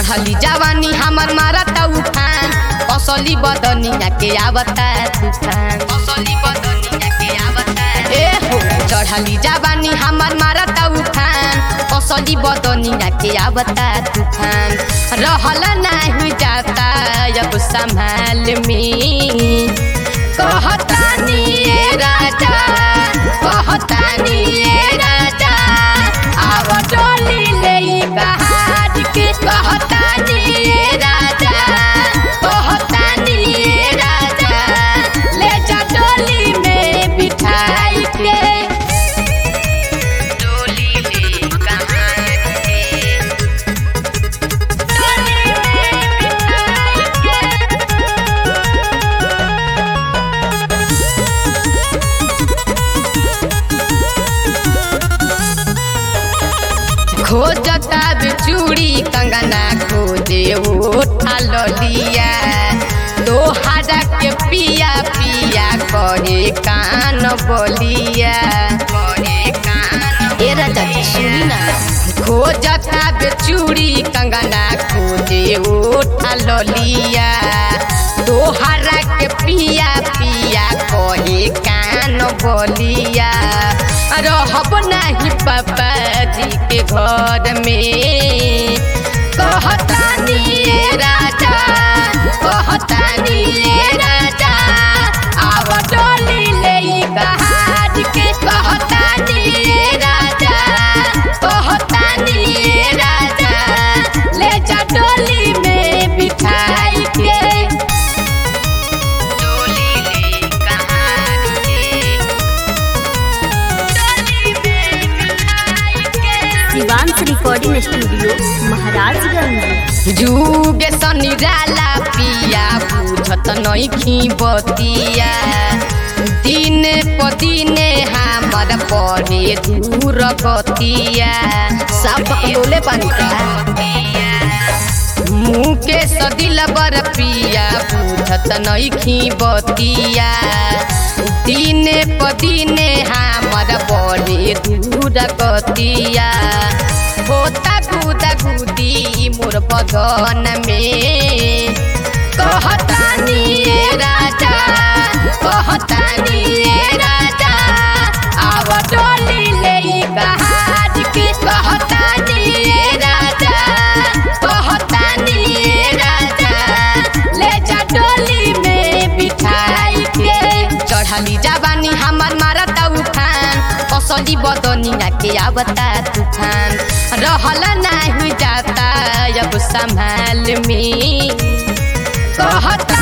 चढ़ली जवानी हमर मारता उफान असली बदनिया के आवता तूफान असली बदनिया के आवता ए हो चढ़ली जवानी हमर मारता उफान असली बदनिया के आवता तूफान रहल नाही जाता अब संभाल में कहतानी ए राजा कहतानी ए राजा आव डोली ले बहार के कहतानी ए राजा कहतानी ए राजा ले जा डोली में बिठाई के डोली ले कहार के डोली में बिठाई के खोजता चूड़ी कंगना खोजे उठा लिया दोहारा के पिया पिया करे कान बोलिया करे कान ए राजा जी सुनी ना खोजता चूड़ी कंगना खोजे उठा लिया दोहारा के पिया पिया कहे कान बोलिया रहब नहीं पापा जी के घर में कहतानी ए राजा कहतानी ए राजा आव डोली ले बहार के कहतानी ए राजा कहतानी ए राजा ले जा डोली में बिठाई के डोली ले कहार के शिवांश रिकॉर्डिंग स्टूडियो महाराजगंज जुगे सनी जाला पिया बुझत नइखी बतिया दिन प दिने हमर परे दूर गतिया सब बोले पानी का मुके सदिल बर पिया बुझत नइखी बतिया दिने प दिने हमर बड़े दूर गतिया होता गुदा गुदी मोर बदन में कहतानी ए राजा कहतानी ए राजा आव डोली ले बहार के कहतानी ए राजा कहतानी ए राजा ले जा डोली में बिठाई के चढ़ली जवानी हमर मारता उफान कसली बदनिया के आवता तूफान रहल नाही जाता अब संभाल में कहता